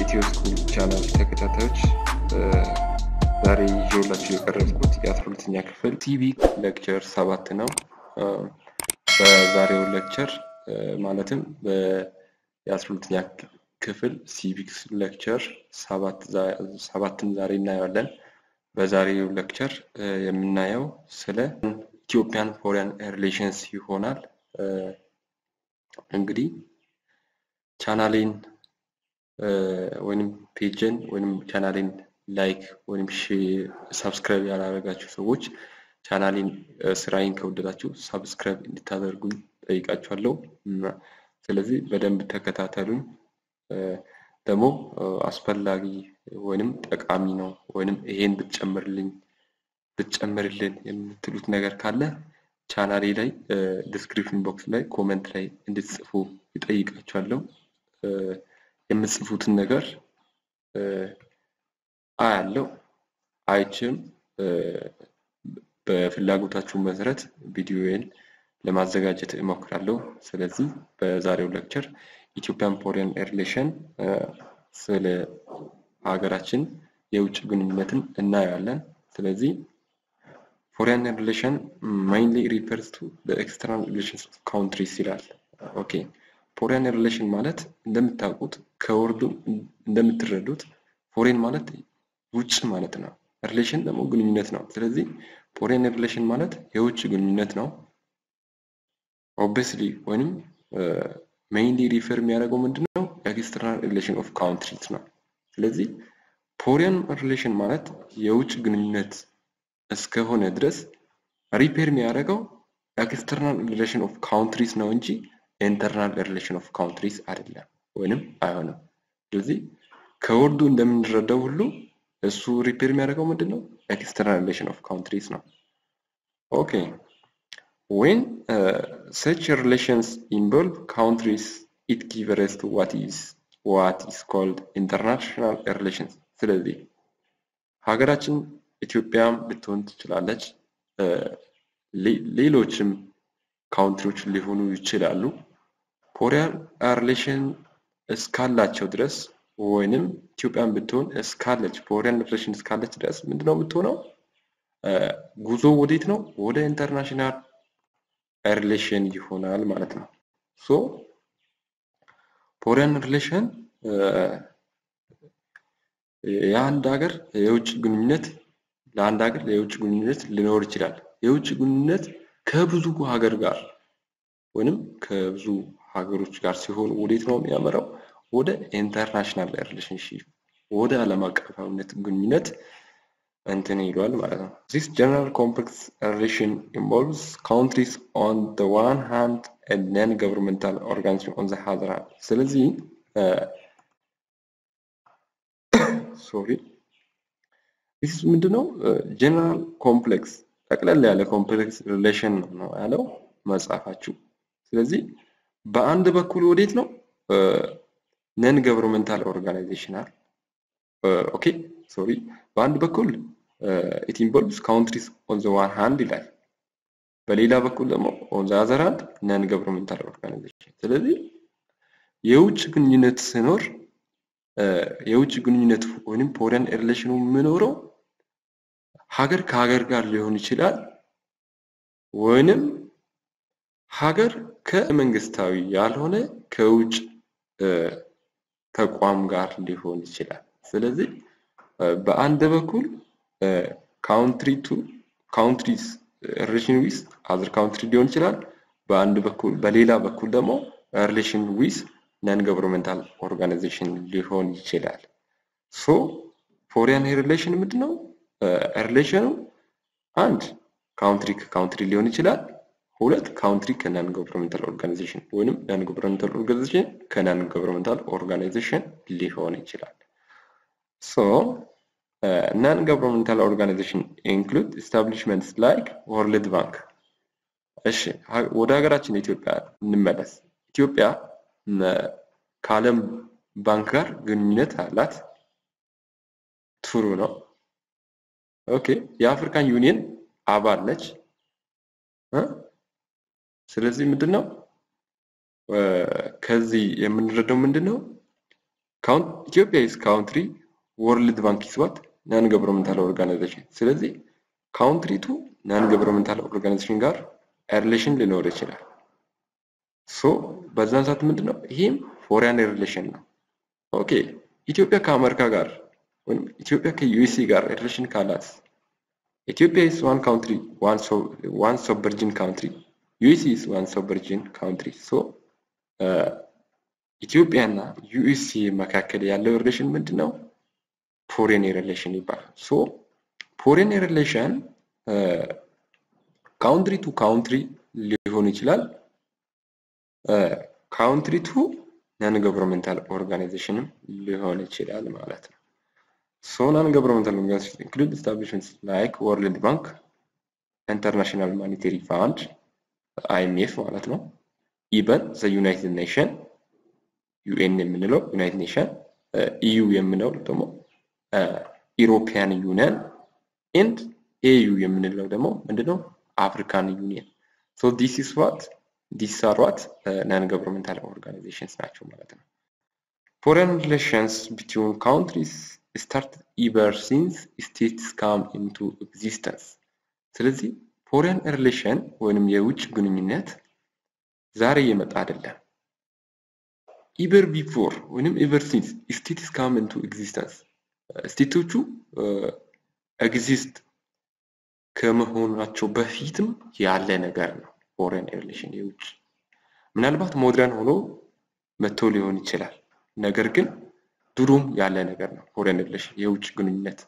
የኢትዮ ስኩል ቻናል ተከታታዮች ዛሬ ይዤላችሁ የቀረብኩት የአስራ ሁለተኛ ክፍል ሲቪክ ሌክቸር ሰባት ነው። በዛሬው ሌክቸር ማለትም የአስራ ሁለተኛ ክፍል ሲቪክስ ሌክቸር ሰባትን ዛሬ እናየዋለን። በዛሬው ሌክቸር የምናየው ስለ ኢትዮጵያን ፎሬን ሪሌሽንስ ይሆናል። እንግዲህ ቻናሌን ወይም ፔጅን ወይም ቻናሌን ላይክ ወይም ሰብስክራይብ ያላደረጋችሁ ሰዎች ቻናሌን ስራዬን ከወደዳችሁ ሰብስክራይብ እንድታደርጉኝ ጠይቃችኋለሁ። ስለዚህ በደንብ ተከታተሉኝ። ደግሞ አስፈላጊ ወይንም ጠቃሚ ነው ወይንም ይሄን ብትጨምርልኝ ብትጨምርልን የምትሉት ነገር ካለ ቻናሌ ላይ ዲስክሪፕሽን ቦክስ ላይ ኮመንት ላይ እንድትጽፉ ይጠይቃችኋለሁ። የምትጽፉትን ነገር አያለው አይችም በፍላጎታችሁ መሰረት ቪዲዮዬን ለማዘጋጀት እሞክራለሁ። ስለዚህ በዛሬው ሌክቸር ኢትዮጵያን ፎሬን ሪሌሽን ስለ ሀገራችን የውጭ ግንኙነትን እናያለን። ስለዚህ ፎሬን ሪሌሽን ማይንሊ ሪፈርስ ቱ ኤክስተርናል ሪሌሽንስ ኦፍ ካውንትሪስ ይላል። ኦኬ ፎሬን ሪሌሽን ማለት እንደምታውቁት ከወርዱ እንደምትረዱት ፎሬን ማለት ውጭ ማለት ነው። ሪሌሽን ደግሞ ግንኙነት ነው። ስለዚህ ፎሬን ሪሌሽን ማለት የውጭ ግንኙነት ነው። ኦብቪስሊ ወይንም ሜይንሊ ሪፈር የሚያደርገው ምንድን ነው? ኤክስተርናል ሪሌሽን ኦፍ ካውንትሪስ ነው። ስለዚህ ፎሬን ሪሌሽን ማለት የውጭ ግንኙነት እስከሆነ ድረስ ሪፔር የሚያደርገው ኤክስተርናል ሪሌሽን ኦፍ ካውንትሪስ ነው እንጂ ኢንተርናል ሪሌሽን ኦፍ ካውንትሪስ አይደለም ወይንም አይሆንም። ስለዚህ ከወርዱ እንደምንረዳው ሁሉ እሱ ሪፔር የሚያደርገው ምንድን ነው? ኤክስተርናል ሪሌሽን ኦፍ ካውንትሪስ ነው። ኦኬ ዌን ሰች ሪሌሽንስ ኢንቮልቭ ካውንትሪስ ኢት ጊቭ ራይዝ ቱ ዋት ኢዝ ዋት ኢዝ ኮልድ ኢንተርናሽናል ሪሌሽንስ። ስለዚህ ሀገራችን ኢትዮጵያም ልትሆን ትችላለች፣ ሌሎችም ካውንትሪዎች ሊሆኑ ይችላሉ። ፎሬን ሪሌሽን እስካላቸው ድረስ ወይንም ኢትዮጵያን ብትሆን እስካለች ፎሬን ሪሌሽን እስካለች ድረስ ምንድነው የምትሆነው? ጉዞ ወዴት ነው? ወደ ኢንተርናሽናል ሪሌሽን ይሆናል ማለት ነው። ሶ ፎሬን ሪሌሽን የአንድ ሀገር የውጭ ግንኙነት ለአንድ ሀገር የውጭ ግንኙነት ሊኖር ይችላል። የውጭ ግንኙነት ከብዙ ሀገር ጋር ወይንም ከብዙ ሀገሮች ጋር ሲሆን ወዴት ነው የሚያመራው? ወደ ኢንተርናሽናል ሪሌሽንሽፕ ወደ ዓለም አቀፋዊነት ግንኙነት እንትን ይሏል ማለት ነው። ዚስ ጀነራል ኮምፕሌክስ ሪሌሽን ኢንቮልቭስ ካውንትሪስ ኦን ዘ ዋን ሃንድ ኤንድ ነን ገቨርንመንታል ኦርጋኒዜሽን ኦን ዘ አዘር ሃንድ። ስለዚህ ሶሪ ዚስ ምንድነው? ጀነራል ኮምፕሌክስ ጠቅለል ያለ ኮምፕሌክስ ሪሌሽን ነው ያለው መጽሐፋችሁ። ስለዚህ በአንድ በኩል ወዴት ነው ነን ገቨርንመንታል ኦርጋናይዜሽናል ኦኬ ሶሪ በአንድ በኩል ኢት ኢንቮልቭስ ካውንትሪስ ኦን ዘ ዋን ሃንድ ይላል። በሌላ በኩል ደግሞ ኦን ዘ አዘር ሃንድ ነን ገቨርንመንታል ኦርጋናይዜሽን። ስለዚህ የውጭ ግንኙነት ሲኖር የውጭ ግንኙነት ወይም ፎሬን ሪሌሽኑ የሚኖረው ሀገር ከሀገር ጋር ሊሆን ይችላል ወይንም ሀገር ከመንግስታዊ ያልሆነ ከውጭ ተቋም ጋር ሊሆን ይችላል። ስለዚህ በአንድ በኩል ካውንትሪ ቱ ካውንትሪስ ሪሌሽን ዊዝ አዘር ካውንትሪ ሊሆን ይችላል። በአንድ በኩል በሌላ በኩል ደግሞ ሪሌሽን ዊዝ ነን ገቨርንመንታል ኦርጋናይዜሽን ሊሆን ይችላል። ሶ ፎሬን ሪሌሽን ምንድን ነው? ሪሌሽኑ አንድ ካውንትሪ ከካውንትሪ ሊሆን ይችላል። ሁለት ካውንትሪ ከናን ገቨርንመንታል ኦርጋናይዜሽን ወይንም ናን ገቨርንመንታል ኦርጋናይዜሽን ከናን ገቨርንመንታል ኦርጋናይዜሽን ሊሆን ይችላል። ሶ ናን ገቨርንመንታል ኦርጋናይዜሽን ኢንክሉድ ኢስታብሊሽመንትስ ላይክ ወርልድ ባንክ። እሺ ወደ ሀገራችን ኢትዮጵያ እንመለስ። ኢትዮጵያ ከዓለም ባንክ ጋር ግንኙነት አላት። ትሩ ነው። ኦኬ የአፍሪካን ዩኒየን አባል ነች። ስለዚህ ምንድን ነው ከዚህ የምንረዳው ምንድን ነው ኢትዮጵያ ኢዝ ካውንትሪ ወርልድ ባንክ ኢዝ ዋት ናን ገቨርንመንታል ኦርጋናይዜሽን። ስለዚህ ካውንትሪ ቱ ናን ገቨርንመንታል ኦርጋናይዜሽን ጋር ሪሌሽን ሊኖር ይችላል። ሶ በዛን ሰዓት ምንድን ነው ይሄም ፎሪያን ሪሌሽን ነው። ኦኬ ኢትዮጵያ ከአሜሪካ ጋር ወይም ኢትዮጵያ ከዩኤስኤ ጋር ሪሌሽን ካላት ኢትዮጵያ ኢዝ ዋን ካውንትሪ ዋን ሶቨርጂን ካውንትሪ ዩኤስኤ ኢዝ ዋን ሶቨርጂን ካውንትሪ ሶ ኢትዮጵያ እና ዩኤስኤ መካከል ያለው ሪሌሽን ምንድን ነው? ፎሬን ሪሌሽን ይባላል። ሶ ፎሬን ሪሌሽን ካውንትሪ ቱ ካውንትሪ ሊሆን ይችላል። ካውንትሪ ቱ ናን ገቨርንመንታል ኦርጋናይዜሽንም ሊሆን ይችላል ማለት ነው። ሶ ናን ገቨርንመንታል ኦርጋናይዜሽን ኢንክሉድ ኤስታብሊሽመንትስ ላይክ ወርልድ ባንክ፣ ኢንተርናሽናል ማኒቴሪ ፋንድ አይኤምኤፍ ማለት ነው። ኢቨን ዘ ዩናይትድ ኔሽን ዩኤን የምንለው ዩናይትድ ኔሽን ኢዩ የምንለው ደግሞ ኢሮፒያን ዩኒየን ኤንድ ኤዩ የምንለው ደግሞ ምንድነው አፍሪካን ዩኒየን ሶ ዲስ ኢስ ዋት ዲስ አር ዋት ናን ገቨርንመንታል ኦርጋናይዜሽንስ ናቸው ማለት ነው። ፎሬን ሪሌሽንስ ቢትዊን ካውንትሪስ ስታርት ኢቨር ሲንስ ስቴትስ ካም ኢንቱ ኤግዚስተንስ። ስለዚህ ፎሬን ሪሌሽን ወይንም የውጭ ግንኙነት ዛሬ የመጣ አይደለም። ኢቨር ቢፎር ወይንም ኢቨር ሲንስ ስቴትስ ካም ኢንቱ ኤግዚስተንስ ስቴቶቹ ኤግዚስት ከመሆናቸው በፊትም ያለ ነገር ነው። ፎሬን ሪሌሽን የውጭ ምናልባት ሞድረን ሆኖ መጥቶ ሊሆን ይችላል። ነገር ግን ድሮም ያለ ነገር ነው። ፎሬን ሪሌሽን የውጭ ግንኙነት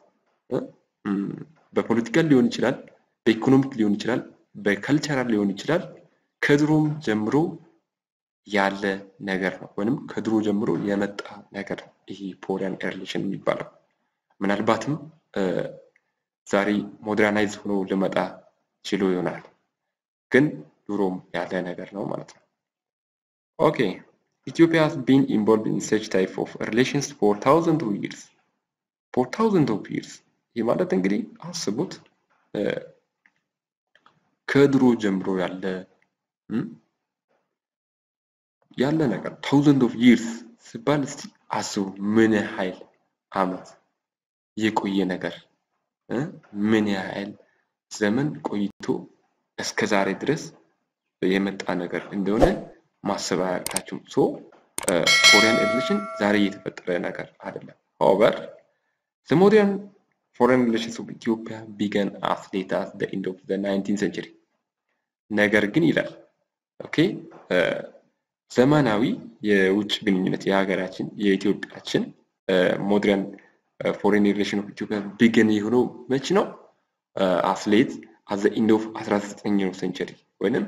በፖለቲካል ሊሆን ይችላል፣ በኢኮኖሚክ ሊሆን ይችላል፣ በከልቸራል ሊሆን ይችላል። ከድሮም ጀምሮ ያለ ነገር ነው፣ ወይም ከድሮ ጀምሮ የመጣ ነገር ነው። ይሄ ፎሬን ሪሌሽን የሚባለው ምናልባትም ዛሬ ሞደርናይዝ ሆኖ ልመጣ ችሎ ይሆናል፣ ግን ድሮም ያለ ነገር ነው ማለት ነው። ኦኬ ኢትዮጵያ has been involved in such type of relations for thousands of years for thousands of years ይህ ማለት እንግዲህ አስቡት ከድሮ ጀምሮ ያለ ያለ ነገር ታውዘንድ ኦፍ ይርስ ሲባል እስቲ አስቡ ምን ያህል አመት የቆየ ነገር ምን ያህል ዘመን ቆይቶ እስከ ዛሬ ድረስ የመጣ ነገር እንደሆነ ማሰብ አያቅታችሁም። ሶ ፎሬን ሪሌሽን ዛሬ የተፈጠረ ነገር አይደለም። ሆቨር the modern foreign relations of Ethiopia began as late as the end of the 19th century ነገር ግን ይላል ኦኬ ዘመናዊ የውጭ ግንኙነት የሀገራችን የኢትዮጵያችን ሞደርን ፎሬን ሪሌሽን ኦፍ ኢትዮጵያ ቢገን የሆነው መች ነው? አስሌት አዘ ኢንድ ኦፍ 19ኛው ሴንቸሪ ወይንም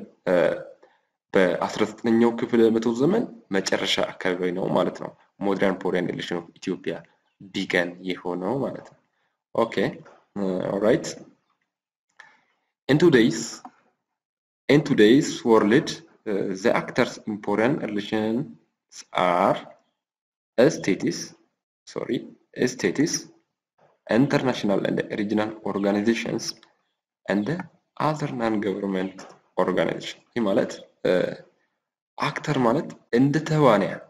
በ19ኛው ክፍለ መቶ ዘመን መጨረሻ አካባቢ ነው ማለት ነው። ሞደርን ፎሬን ሪሌሽን ኦፍ ኢትዮጵያ ቢገን የሆነው ማለት ነው። ኦኬ ኦራይት ኢን ቱዴይስ ኢን ቱዴይስ ወርልድ ዘ አክተርስ ኢን ፎሬን ሪሌሽንስ አር ስቴትስ ሶሪ states, international and regional organizations, and other non-government organization ይህ ማለት አክተር ማለት እንደ ተዋንያን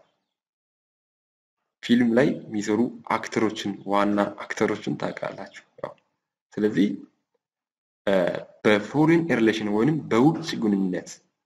ፊልም ላይ የሚሰሩ አክተሮችን ዋና አክተሮችን ታውቃላችሁ። ስለዚህ በፎሬን ሪሌሽን ወይንም በውጭ ግንኙነት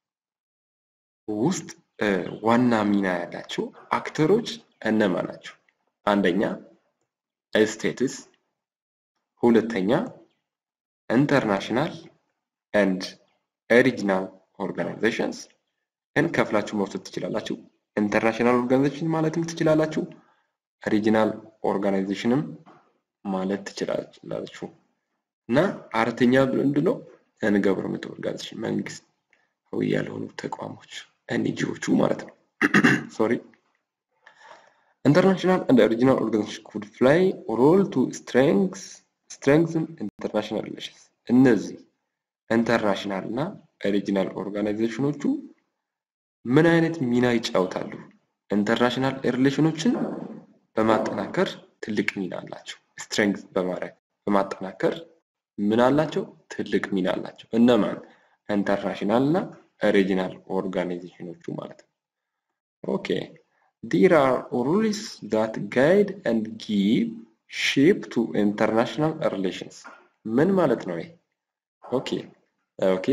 ውስጥ ዋና ሚና ያላቸው አክተሮች እነማ ናቸው? አንደኛ ስቴትስ፣ ሁለተኛ ኢንተርናሽናል ኤንድ ሪጅናል ኦርጋናይዜሽንስ ይህን ከፍላችሁ መውሰድ ትችላላችሁ። ኢንተርናሽናል ኦርጋናይዜሽን ማለትም ትችላላችሁ። ሪጅናል ኦርጋናይዜሽንም ማለት ትችላላችሁ። እና አራተኛ ምንድን ነው? ነን ገቨርንመንት ኦርጋናይዜሽን መንግስታዊ ያልሆኑ ተቋሞች ኤንጂዎቹ ማለት ነው። ሶሪ International and regional organizations could play a role to strengthen international relations. እነዚህ ኢንተርናሽናል እና ሪጂናል ኦርጋናይዜሽኖቹ ምን አይነት ሚና ይጫወታሉ? ኢንተርናሽናል ሪሌሽኖችን በማጠናከር ትልቅ ሚና አላቸው። ስትሬንግዝ በማድረግ በማጠናከር ምን አላቸው? ትልቅ ሚና አላቸው። እነማን? ኢንተርናሽናል እና ሪጂናል ኦርጋናይዜሽኖቹ ማለት ነው። ኦኬ there are rules that guide and give shape to international relations ምን ማለት ነው ይሄ ኦኬ ኦኬ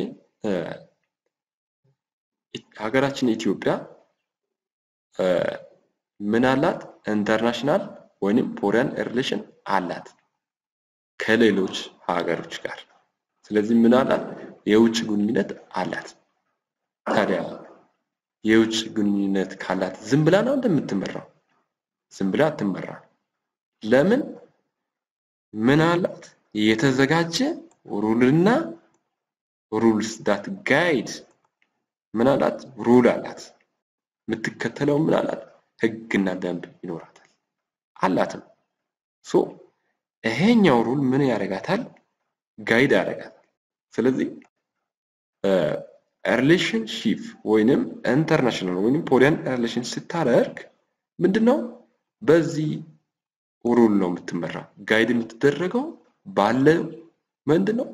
ሀገራችን ኢትዮጵያ ምን አላት ኢንተርናሽናል ወይንም ፎሬን ሪሌሽን አላት ከሌሎች ሀገሮች ጋር ስለዚህ ምን አላት የውጭ ግንኙነት አላት ታዲያ የውጭ ግንኙነት ካላት ዝም ብላ ነው እንደምትመራው ዝም ብላ አትመራ ለምን ምን አላት የተዘጋጀ ሩልና ሩልስ ዳት ጋይድ ምን አላት ሩል አላት የምትከተለው ምን አላት ህግና ደንብ ይኖራታል አላትም ሶ ይሄኛው ሩል ምን ያደርጋታል ጋይድ ያደርጋታል ስለዚህ ሪሌሽንሺፕ ወይንም ኢንተርናሽናል ወይንም ፎሬን ሪሌሽን ስታደርግ ምንድነው በዚህ ሩል ነው የምትመራው ጋይድ የምትደረገው ባለ ምንድነው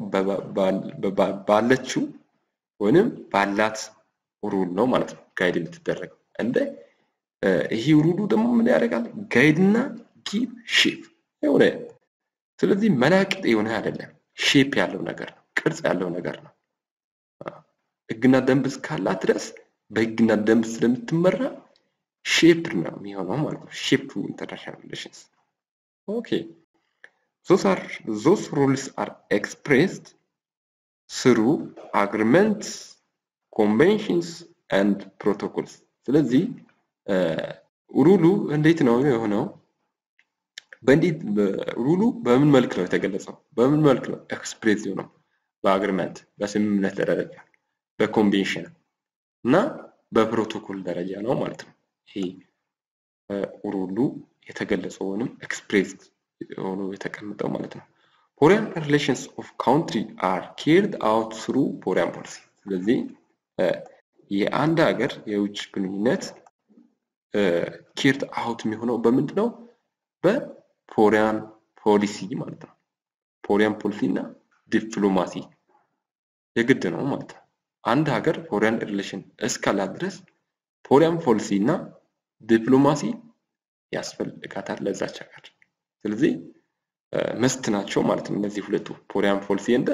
ባለችው ወይንም ባላት ሩል ነው ማለት ነው ጋይድ የምትደረገው እንደ ይሄ ሩሉ ደግሞ ምን ያደርጋል ጋይድና ጊቭ ሼፕ የሆነ ስለዚህ መናቅጥ የሆነ አይደለም ሼፕ ያለው ነገር ነው ቅርጽ ያለው ነገር ነው ህግና ደንብ እስካላት ድረስ በህግና ደንብ ስለምትመራ ሼፕ ነው የሚሆነው ማለት ነው ሼፕ ቱ ኢንተርናሽናል ሪሌሽንስ ኦኬ those are those rules are expressed through agreements conventions and protocols ስለዚህ ሩሉ እንዴት ነው የሆነው በእንዴት ሩሉ በምን መልክ ነው የተገለጸው በምን መልክ ነው ኤክስፕሬስ የሆነው በአግሪመንት በስምምነት ደረጃ በኮንቬንሽን እና በፕሮቶኮል ደረጃ ነው ማለት ነው ይሄ ሩሉ የተገለጸው ወይም ኤክስፕሬስ ሆኖ የተቀመጠው ማለት ነው ፎሬን ሪሌሽንስ ኦፍ ካውንትሪ አር ኬርድ አውት ስሩ ፎሬን ፖሊሲ ስለዚህ የአንድ ሀገር የውጭ ግንኙነት ኬርድ አውት የሚሆነው በምንድን ነው በፎሪያን ፖሊሲ ማለት ነው ፎሪያን ፖሊሲ እና ዲፕሎማሲ የግድ ነው ማለት ነው አንድ ሀገር ፎሪያን ሪሌሽን እስካላት ድረስ ፎሪያን ፖሊሲ እና ዲፕሎማሲ ያስፈልጋታል ለዛች ሀገር ስለዚህ መስት ናቸው ማለት ነው እነዚህ ሁለቱ ፎሪያን ፖሊሲ እንደ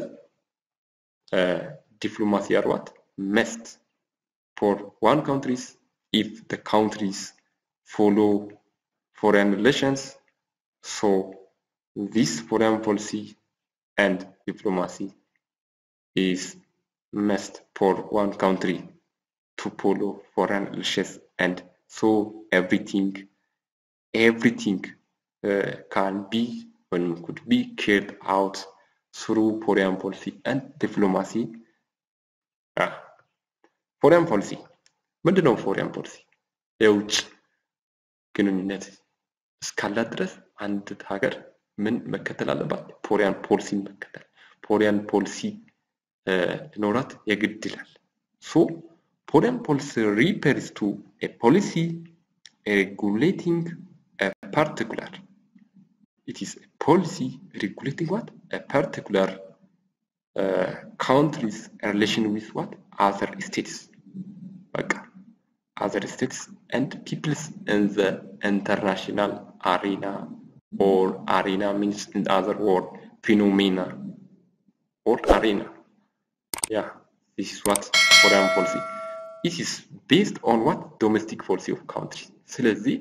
ዲፕሎማሲ አርዋት መስት ፎር ዋን ካውንትሪስ ኢፍ the countries follow foreign relations so this foreign policy and diplomacy is must for one country to follow foreign relations and so everything everything uh, can be and could be carried out through foreign policy and diplomacy ah. foreign policy ምንድነው ፎሪያን ፖሊሲ የውጭ ግንኙነት እስካላት ድረስ አንድ ሀገር ምን መከተል አለባት ፎሪያን ፖሊሲን መከተል ፎሪያን ፖሊሲ ሊኖራት የግድ ይላል ሶ ፎሪያን ፖሊሲ ሪፈርስ ቱ ፖሊሲ ሬጉሌቲንግ ፓርቲኩላር it is a policy regulating what a particular uh, country's relation with what other states በቃ other states and peoples in the international arena or arena means in other word phenomena or arena yeah this is what foreign policy it is based on what domestic policy of country ስለዚህ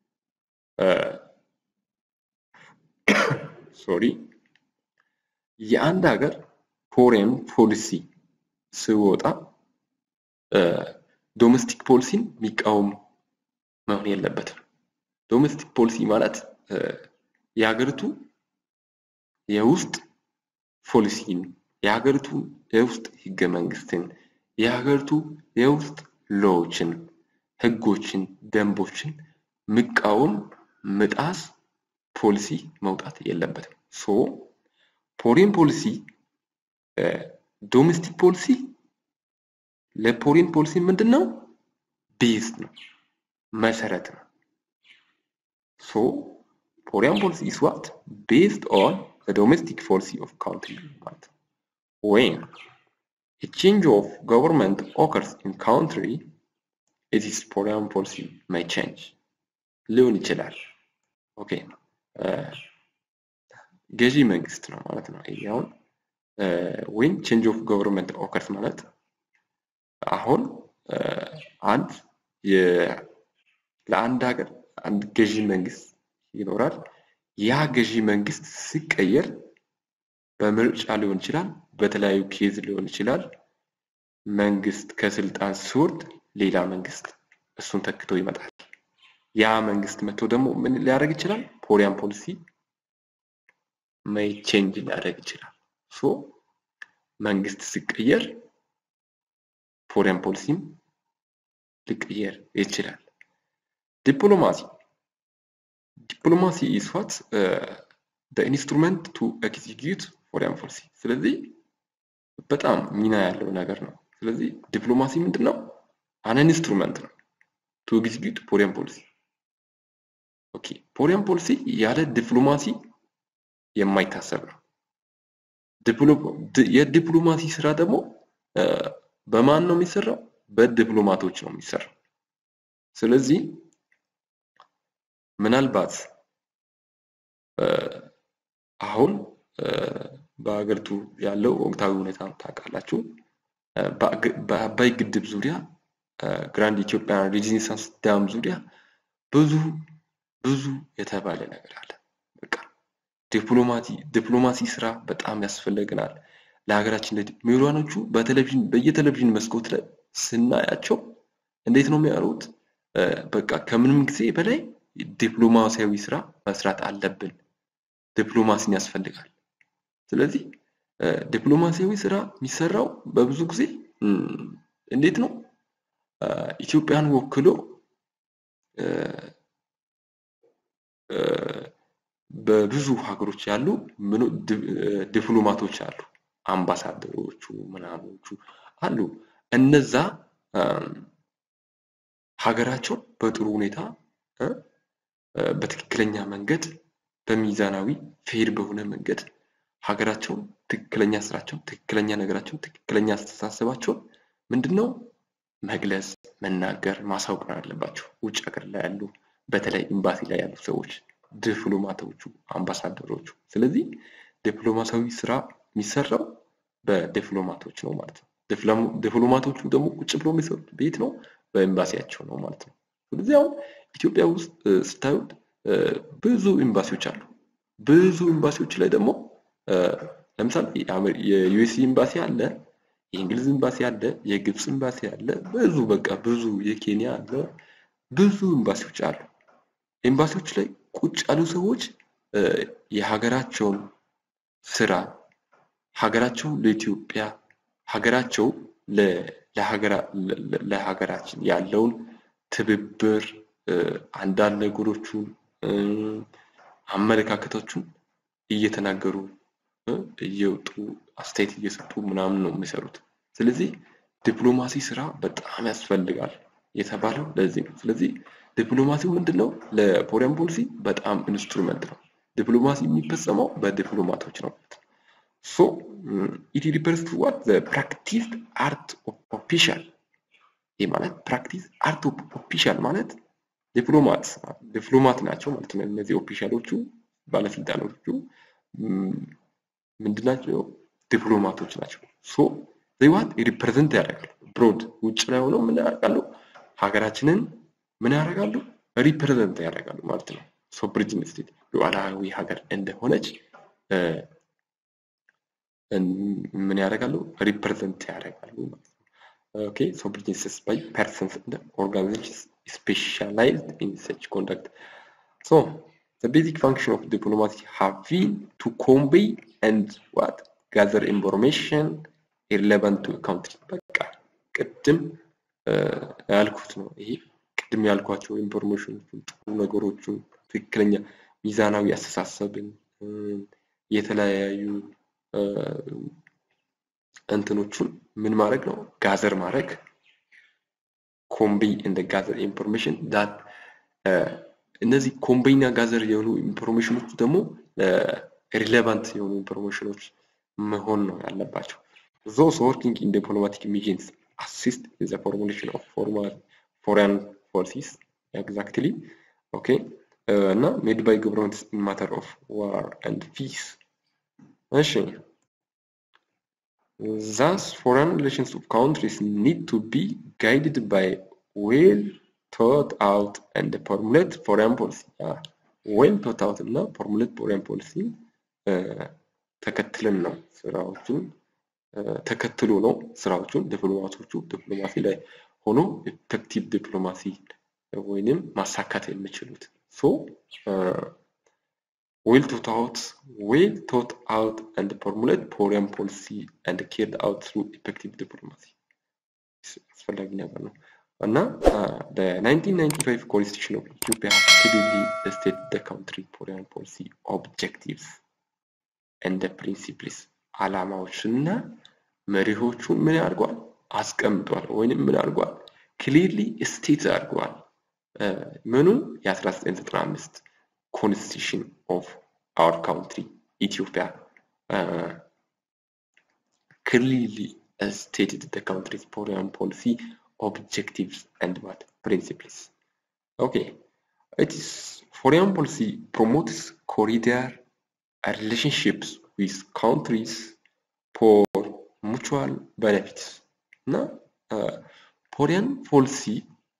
ሶሪ የአንድ ሀገር ፎሬን ፖሊሲ ስወጣ ዶሜስቲክ ፖሊሲን የሚቃወም መሆን የለበትም። ዶሜስቲክ ፖሊሲ ማለት የሀገሪቱ የውስጥ ፖሊሲን፣ የሀገሪቱ የውስጥ ህገ መንግስትን፣ የሀገሪቱ የውስጥ ሎዎችን፣ ህጎችን፣ ደንቦችን ምቃወም ምጣስ ፖሊሲ መውጣት የለበትም። ሶ ፎሬን ፖሊሲ ዶሜስቲክ ፖሊሲ ለፎሬን ፖሊሲ ምንድን ነው? ቤዝ ነው፣ መሰረት ነው። ሶ ፎሬን ፖሊሲ ኢስ ዋት ቤዝድ ኦን the domestic policy of country ማለት ነው። When a change of government occurs in country, it is foreign policy may change. ሊሆን ይችላል። ኦኬ ገዢ መንግስት ነው ማለት ነው። ይሄ አሁን ወይም ቼንጅ ኦፍ ገቨርንመንት ኦከርስ ማለት አሁን አንድ ለአንድ ሀገር አንድ ገዢ መንግስት ይኖራል። ያ ገዢ መንግስት ሲቀየር በምርጫ ሊሆን ይችላል፣ በተለያዩ ኬዝ ሊሆን ይችላል። መንግስት ከስልጣን ሲወርድ ሌላ መንግስት እሱን ተክቶ ይመጣል። ያ መንግስት መጥቶ ደግሞ ምን ሊያደርግ ይችላል? ፎሪያን ፖሊሲ ሜይ ቼንጅ ሊያደርግ ይችላል። ሶ መንግስት ሲቀየር ፎሪያን ፖሊሲም ሊቀየር ይችላል። ዲፕሎማሲ ዲፕሎማሲ ኢዝ ዋት ዘ ኢንስትሩመንት ቱ ኤክዚኪዩት ፎሪያን ፖሊሲ። ስለዚህ በጣም ሚና ያለው ነገር ነው። ስለዚህ ዲፕሎማሲ ምንድን ነው? አን ኢንስትሩመንት ነው ቱ ኤክዚኪዩት ፎሪያን ፖሊሲ። ኦኬ ፎሪያን ፖሊሲ ያለ ዲፕሎማሲ የማይታሰብ ነው። የዲፕሎማሲ ስራ ደግሞ በማን ነው የሚሰራው? በዲፕሎማቶች ነው የሚሰራው። ስለዚህ ምናልባት አሁን በሀገሪቱ ያለው ወቅታዊ ሁኔታ ታውቃላችሁ። በአባይ ግድብ ዙሪያ ግራንድ ኢትዮጵያን ሬኔሳንስ ዳም ዙሪያ ብዙ ብዙ የተባለ ነገር አለ። በቃ ዲፕሎማቲ ዲፕሎማሲ ስራ በጣም ያስፈልገናል ለሀገራችን። ምሁራኖቹ በቴሌቪዥን በየቴሌቪዥን መስኮት ላይ ስናያቸው እንዴት ነው የሚያሉት? በቃ ከምንም ጊዜ በላይ ዲፕሎማሲያዊ ስራ መስራት አለብን። ዲፕሎማሲን ያስፈልጋል። ስለዚህ ዲፕሎማሲያዊ ስራ የሚሰራው በብዙ ጊዜ እንዴት ነው ኢትዮጵያን ወክሎ በብዙ ሀገሮች ያሉ ዲፕሎማቶች አሉ፣ አምባሳደሮቹ ምናምኖቹ አሉ። እነዛ ሀገራቸውን በጥሩ ሁኔታ በትክክለኛ መንገድ በሚዛናዊ ፌር በሆነ መንገድ ሀገራቸውን ትክክለኛ ስራቸውን፣ ትክክለኛ ነገራቸውን፣ ትክክለኛ አስተሳሰባቸውን ምንድን ነው መግለጽ፣ መናገር፣ ማሳወቅ ነው ያለባቸው። ውጭ ሀገር ላይ ያሉ በተለይ ኤምባሲ ላይ ያሉ ሰዎች፣ ዲፕሎማቶቹ፣ አምባሳደሮቹ። ስለዚህ ዲፕሎማሲያዊ ስራ የሚሰራው በዲፕሎማቶች ነው ማለት ነው። ዲፕሎማቶቹ ደግሞ ቁጭ ብሎ የሚሰሩት ቤት ነው በኤምባሲያቸው ነው ማለት ነው። ስለዚህ አሁን ኢትዮጵያ ውስጥ ስታዩት ብዙ ኤምባሲዎች አሉ። ብዙ ኤምባሲዎች ላይ ደግሞ ለምሳሌ የዩኤስ ኤምባሲ አለ፣ የእንግሊዝ ኤምባሲ አለ፣ የግብፅ ኤምባሲ አለ፣ ብዙ በቃ ብዙ የኬንያ አለ፣ ብዙ ኤምባሲዎች አሉ። ኤምባሲዎች ላይ ቁጭ ያሉ ሰዎች የሀገራቸውን ስራ ሀገራቸው ለኢትዮጵያ ሀገራቸው ለሀገራችን ያለውን ትብብር አንዳንድ ነገሮቹን አመለካከቶቹን እየተናገሩ እየወጡ አስተያየት እየሰጡ ምናምን ነው የሚሰሩት። ስለዚህ ዲፕሎማሲ ስራ በጣም ያስፈልጋል የተባለው ለዚህ ነው። ስለዚህ ዲፕሎማሲው ምንድን ነው? ለፎሬን ፖሊሲ በጣም ኢንስትሩመንት ነው። ዲፕሎማሲ የሚፈጸመው በዲፕሎማቶች ነው። ሶ ኢት ሪፈርስ ቱ ዋት ዘ ፕራክቲስ አርት ኦፍ ኦፊሻል። ይህ ማለት ፕራክቲስ አርት ኦፍ ኦፊሻል ማለት ዲፕሎማት ዲፕሎማት ናቸው ማለት ነው። እነዚህ ኦፊሻሎቹ ባለስልጣኖቹ ምንድናቸው? ዲፕሎማቶች ናቸው። ሶ ዘይዋት ሪፕሬዘንት ያደርጋሉ። ብሮድ ውጭ ላይ ሆነው ምን ያደርጋሉ? ሀገራችንን ምን ያደርጋሉ? ሪፕሬዘንት ያደርጋሉ ማለት ነው። ሶቨሪጅን ስቴት ሉዓላዊ ሀገር እንደሆነች ምን ያደርጋሉ? ሪፕሬዘንት ያደርጋሉ ማለት ነው። ኦኬ ሶቨሪጅን ስቴትስ ባይ ፐርሰንስ እንደ ኦርጋናይዜሽንስ specialized in such conduct. So, the basic function of diplomacy have been to convey and what gather information irrelevant to a country. በቃ ቅድም ያልኩት ነው። ይሄ ቅድም ያልኳቸው ኢንፎርሜሽኖችን፣ ጥሩ ነገሮችን፣ ትክክለኛ ሚዛናዊ አስተሳሰብን፣ የተለያዩ እንትኖቹን ምን ማድረግ ነው ጋዘር ማድረግ ኮምቤይ እንደ ጋዘር ኢንፎርሜሽን ዳት እነዚህ ኮምቤይ እና ጋዘር የሆኑ ኢንፎርሜሽኖች ደግሞ ሪሌቫንት የሆኑ ኢንፎርሜሽኖች መሆን ነው ያለባቸው። ዞስ ወርኪንግ ኢን ዲፕሎማቲክ ሚሽንስ አሲስት ኢን ዘ ፎርሙሌሽን ኦፍ ፎርማል ፎሬን ፖሊሲስ ኤግዛክትሊ ኦኬ እና ሜድ ባይ ገቨርንመንትስ ኢን ማተር ኦፍ ዋር ኤንድ ፒስ እሺ Thus, foreign relations of countries need to be guided by well thought out and formulate foreign policy. Ah, well thought out እና formulate foreign policy ተከትለን ነው ስራዎችን ተከትሎ ነው ስራዎቹን ዲፕሎማቶቹ ዲፕሎማሲ ላይ ሆኖ ኤፌክቲቭ ዲፕሎማሲ ወይንም ማሳካት የሚችሉት ሶ well thought out, well thought out and formulate foreign policy and carried out through effective diplomacy. አስፈላጊ ነገር ነው እና the 1995 constitution of Ethiopia has clearly stated the country foreign policy objectives and the principles ዓላማዎችና መሪዎቹን ምን አድርጓል አስቀምጧል ወይንም ምን አድርጓል ክሊርሊ ስቴት አድርጓል ምኑ የ1995 constitution of our country, Ethiopia, uh, clearly stated the country's foreign policy objectives and what principles. Okay, it is foreign policy promotes corridor relationships with countries for mutual benefits. Now, uh, foreign policy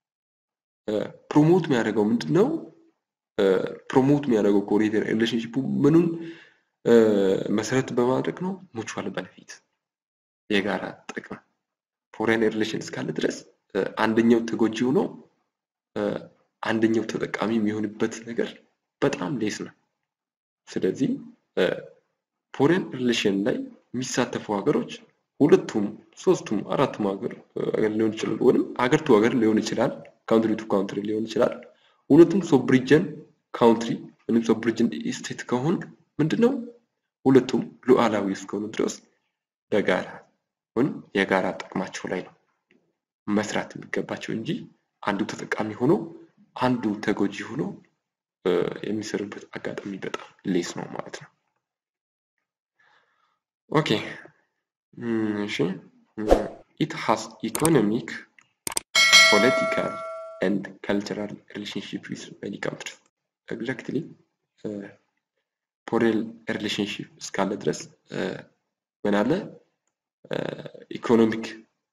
ፕሮሞት የሚያደርገው ምንድን ነው? ፕሮሞት የሚያደርገው ኮሪደር ሪሌሽንሽፑ ምኑን መሰረት በማድረግ ነው? ሙቹዋል በነፊት የጋራ ጥቅም ፎሬን ሪሌሽን እስካለ ድረስ አንደኛው ተጎጂ ሆኖ አንደኛው ተጠቃሚ የሚሆንበት ነገር በጣም ሌስ ነው። ስለዚህ ፎሬን ሪሌሽን ላይ የሚሳተፉ ሀገሮች ሁለቱም፣ ሶስቱም፣ አራቱም ሀገር ሊሆን ይችላል ወይም ሀገር ቱ ሀገር ሊሆን ይችላል፣ ካውንትሪ ቱ ካውንትሪ ሊሆን ይችላል። ሁለቱም ሶብሪጀን ካውንትሪ ወይም ሶብሪጀን ስቴት ከሆኑ ምንድነው ሁለቱም ሉዓላዊ እስከሆኑ ድረስ በጋራ ወይም የጋራ ጥቅማቸው ላይ ነው መስራት የሚገባቸው እንጂ አንዱ ተጠቃሚ ሆኖ አንዱ ተጎጂ ሆኖ የሚሰሩበት አጋጣሚ በጣም ሌስ ነው ማለት ነው። ኦኬ እሺ ኢት ሃስ ኢኮኖሚክ ፖለቲካል ኤንድ ካልቸራል ሪሌሽንሽፕ ዊዝ መኒ ካንትሪስ ኤግዛክትሊ ፎሬን ሪሌሽንሽፕ እስካለ ድረስ ምን አለ ኢኮኖሚክ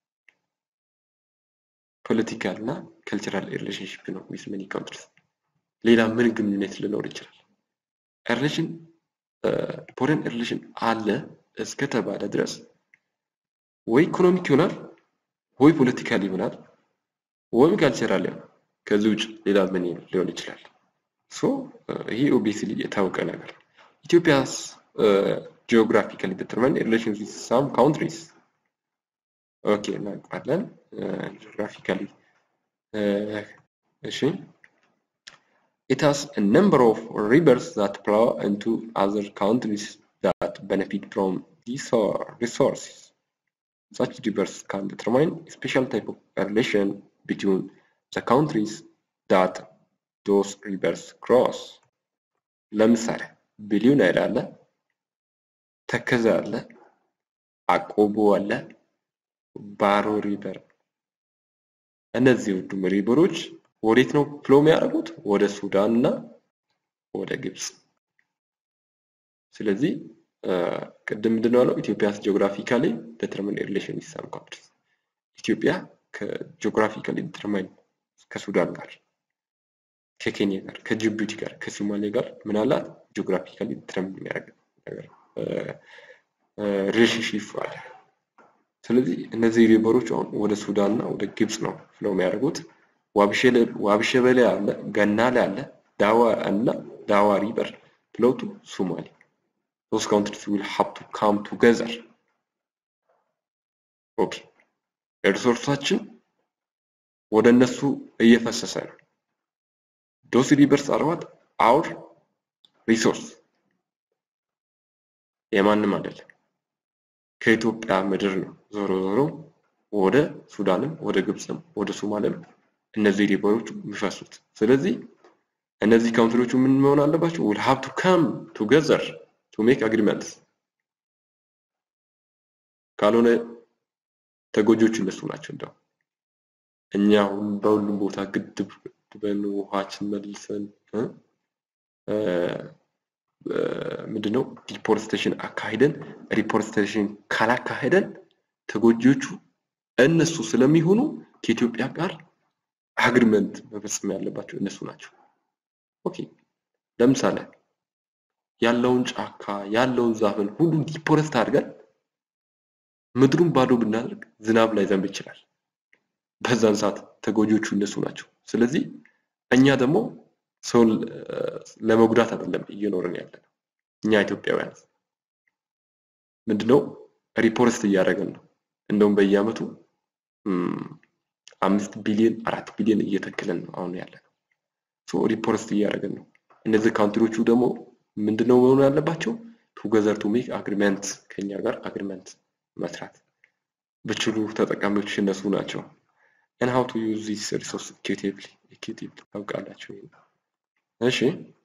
ፖለቲካል እና ካልቸራል ሪሌሽንሽፕ ነው ዊዝ መኒ ካንትሪስ ሌላ ምን ግንኙነት ሊኖር ይችላል ሪሌሽን ፎሬን ሪሌሽን አለ እስከተባለ ድረስ ወይ ኢኮኖሚክ ይሆናል ወይ ፖለቲካል ይሆናል ወይም ካልቸራል ይሆናል ከዚህ ውጭ ሌላ ምን ሊሆን ይችላል ሶ ይሄ ኦብቪየስሊ የታወቀ ነገር ኢትዮጵያስ ጂኦግራፊካሊ ዲተርማይንድ ሪሌሽንስ ዊዝ ሳም ካውንትሪስ ኦኬ እናውቃለን ጂኦግራፊካሊ እሺ It has a number of rivers that flow into other countries that benefit from these resources. Such rivers can determine a special type of relation between the countries that those rivers cross. ለምሳሌ ብሊው ናይል አለ፣ ተከዘ አለ፣ አቆቦ አለ፣ ባሮ ሪቨር። እነዚህ ሁሉም ሪቨሮች ወዴት ነው ፍሎ የሚያደርጉት? ወደ ሱዳን እና ወደ ግብፅ። ስለዚህ ቅድም ምንድን ነው ያለው? ኢትዮጵያስ ጂኦግራፊካሊ ዲተርሚን ሪሌሽን ዊዝ ሳም ካንትሪስ። ኢትዮጵያ ከጂኦግራፊካሊ ዲተርማይን ከሱዳን ጋር፣ ከኬንያ ጋር፣ ከጅቡቲ ጋር፣ ከሶማሌ ጋር ምን አላት? ጂኦግራፊካሊ ዲተርሚን የሚያደርግ ነገር ሪሌሽንሺፕ አለ። ስለዚህ እነዚህ ሪቨሮች አሁን ወደ ሱዳን እና ወደ ግብፅ ነው ፍሎ የሚያደርጉት። ዋብሸበሌ አለ፣ ገናሌ አለ፣ ዳዋ እና ዳዋ ሪቨር ፍሎው ቱ ሶማሌ those countries will have to come together. ኦኬ ሪሶርሳችን ወደ እነሱ እየፈሰሰ ነው። ዶስ ሪቨርስ አር ዋት አውር ሪሶርስ የማንም አይደለም፣ ከኢትዮጵያ ምድር ነው። ዞሮ ዞሮ ወደ ሱዳንም ወደ ግብፅም ወደ ሶማሌም እነዚህ ሪቨሮች የሚፈሱት። ስለዚህ እነዚህ ካውንትሪዎቹ ምን መሆን አለባቸው? will have to come together to make agreements ካልሆነ ተጎጆች እነሱ ናቸው። እንደው እኛ በሁሉም ቦታ ግድብ ቆጥበን ውሃችን መልሰን ምንድነው ዲፖርስቴሽን አካሂደን ሪፖርስቴሽን ካላካሄደን ተጎጂዎቹ እነሱ ስለሚሆኑ ከኢትዮጵያ ጋር አግሪመንት መፈጸም ያለባቸው እነሱ ናቸው። ኦኬ ለምሳሌ ያለውን ጫካ ያለውን ዛፍን ሁሉም ዲፖረስት አድርገን ምድሩን ባዶ ብናደርግ ዝናብ ላይ ዘንብ ይችላል። በዛን ሰዓት ተጎጂዎቹ እነሱ ናቸው። ስለዚህ እኛ ደግሞ ሰውን ለመጉዳት አይደለም እየኖርን ያለ ነው። እኛ ኢትዮጵያውያን ምንድነው ሪፖርስት እያደረገን ነው። እንደውም በየአመቱ አምስት ቢሊዮን አራት ቢሊዮን እየተከለን ነው አሁን ያለ ነው። ሶ ሪፖርስት እያደረገን ነው። እነዚህ ካውንትሪዎቹ ደግሞ ምንድነው መሆን ያለባቸው? ቱገዘር ቱ ሜክ አግሪመንት ከኛ ጋር አግሪመንት መስራት ብችሉ ተጠቃሚዎች እነሱ ናቸው። and how to use this resource equitably equitably ታውቃላችሁ። እሺ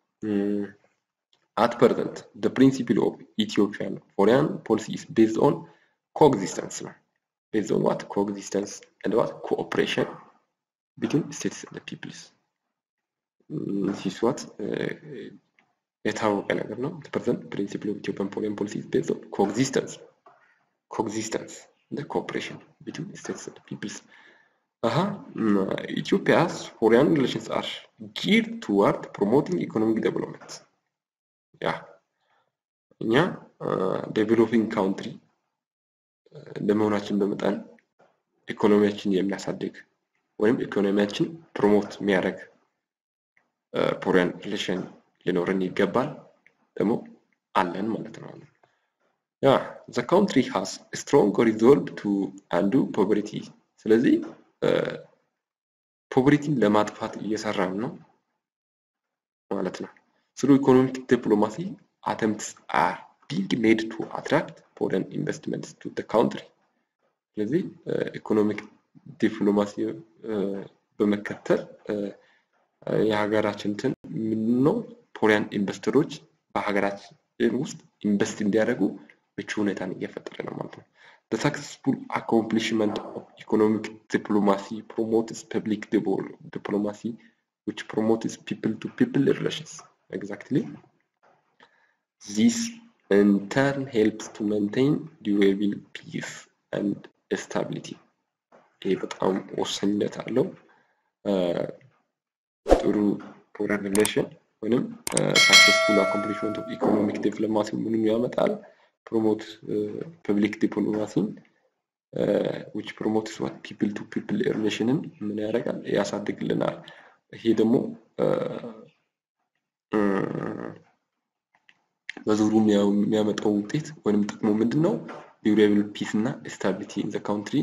at present the principle of Ethiopian foreign policy is based on coexistence ነው based on what coexistence and what cooperation between states and the peoples this is what የታወቀ ነገር ነው the present principle of Ethiopian foreign policy is based on coexistence coexistence and the cooperation between states and the peoples Uh-huh. Ethiopia's foreign relations are geared toward promoting economic development. ያ እኛ ዴቨሎፒንግ ካውንትሪ እንደመሆናችን በመጠን ኢኮኖሚያችን የሚያሳድግ ወይም ኢኮኖሚያችን ፕሮሞት የሚያደርግ ፎሬን ሪሌሽን ሊኖረን ይገባል። ደግሞ አለን ማለት ነው። ያ ዘ ካውንትሪ ሃዝ ስትሮንግ ሪዞልቭ ቱ አንዱ ፖቨርቲ ስለዚህ ፖቨሪቲን ለማጥፋት እየሰራን ነው ማለት ነው። ስሩ ኢኮኖሚክ ዲፕሎማሲ አተምፕትስ አር ቢንግ ሜድ ቱ አትራክት ፎሬን ኢንቨስትመንትስ ቱ ዘ ካውንትሪ። ስለዚህ ኢኮኖሚክ ዲፕሎማሲ በመከተል የሀገራችን እንትን ምንድነው ፎሬን ኢንቨስተሮች በሀገራችን ውስጥ ኢንቨስት እንዲያደርጉ ምቹ ሁኔታን እየፈጠረ ነው ማለት ነው። The successful accomplishment of economic diplomacy promotes public diplomacy, which promotes people-to-people -people relations. Exactly. This in turn helps to maintain durable peace and stability. ይህ በጣም ወሳኝነት አለው። ጥሩ ፎረን ሪሌሽን ወይም ሳክሰስፉል አኮምፕሊሽመንት ኦፍ ኢኮኖሚክ ዲፕሎማሲ ምንም ያመጣል promote uh, public diplomacy uh, which promotes what people to people relationን ምን ያደርጋል ያሳድግልናል። ይሄ ደግሞ በዙሩ የሚያመጣው ውጤት ወይም ጥቅሙ ምንድን ነው? ዲዩሬብል ፒስ እና ስታቢሊቲ ኢን ዘ ካውንትሪ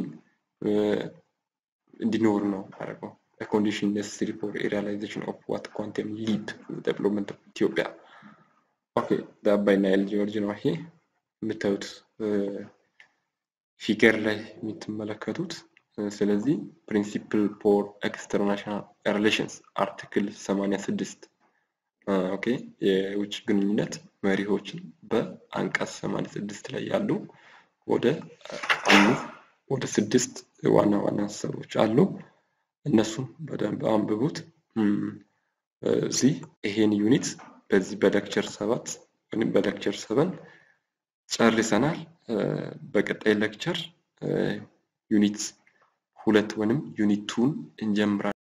እንዲኖር ነው ያደርገው። A condition necessary for a realization of what quantum leap in the development of Ethiopia. ኦኬ the ናይል ጆርጅ ነው ይሄ የምታዩት ፊገር ላይ የምትመለከቱት ስለዚህ ፕሪንሲፕል ፎር ኤክስተርናሽናል ሪሌሽንስ አርቲክል 86 ኦኬ የውጭ ግንኙነት መሪዎችን በአንቀጽ 86 ላይ ያሉ ወደ አምስት ወደ ስድስት ዋና ዋና ሀሳቦች አሉ። እነሱም በደንብ አንብቡት። እዚህ ይሄን ዩኒት በዚህ በሌክቸር ሰባት ወይም በሌክቸር ሰቨን ጨርሰናል። በቀጣይ ሌክቸር ዩኒት ሁለት ወይም ዩኒት ቱን እንጀምራለን።